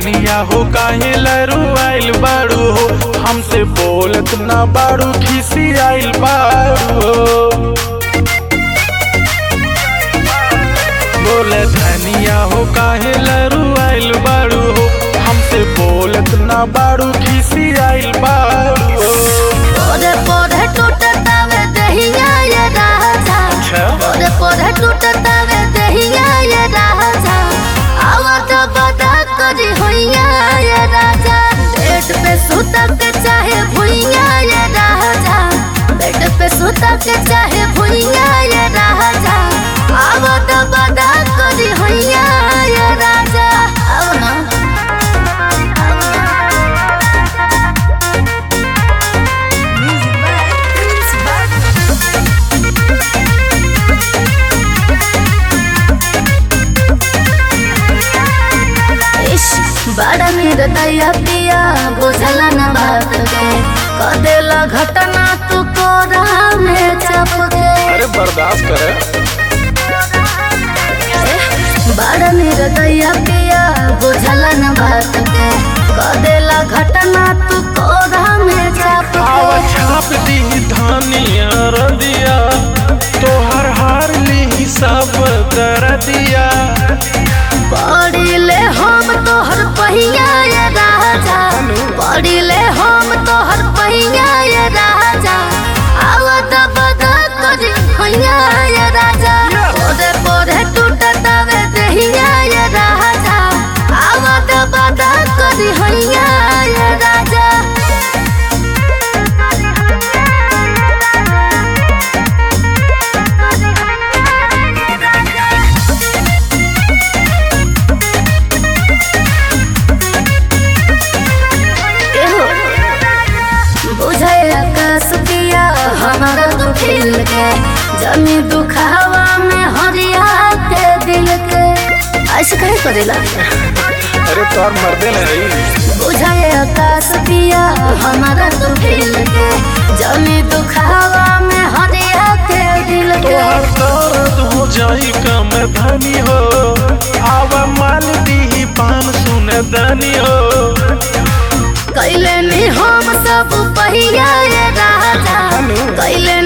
धनिया हो काहे लरू आइल बाड़ू हो हमसे बोलत ना बाड़ू खिसी आइल बाड़ू हो बोले धनिया हो काहे लरू आइल बाड़ू हो हमसे बोलत ना बाड़ू खिसी आइल बाड़ू हो पोरे पोरे टूटता वे दहिया ये राजा अच्छा पोरे पोरे टूटता वे दहिया ये राजा आवत बदा करी होइया ये राजा बेड पे सुता के चाहे भुइया ये राजा बेड पे सुता के चाहे भुइया ये राजा आवत बदा करी होइया ये राजा आओ ना इश, बड़ा निर्दया पिया बुझला न बात के कदेला घटना तू कोरा में चपके अरे बर्दाश्त करे बड़ा निर्दया पिया बुझला न बात के कदेला घटना तू कोरा में आवा चपके छाप दी धनिया रदिया तोहर हार ली सब कर दिया पड़िले हम तोहर पहिया ये राजा पड़िले हम तोहर पहिया ये राजा आवत बदा करी हैया ये राजा पोरे पोरे टूटता वे देहिया ये राजा आवत बदा करी हैया ये राजा एहो, बुझे आकाश पिया हमारा तू खिल के जमी दुखावा में हरिया के दिल के ऐसे कहे करेला अरे तोर मर्दे नहीं बुझे आकाश पिया हमारा तू खिल के जमी दुखावा में हरिया के दिल के तोहर दर्द हो जाई कम धनी हो आवा माल दी पान सुन धनी हो कैले नी हम सब पहिया ये राजा कैले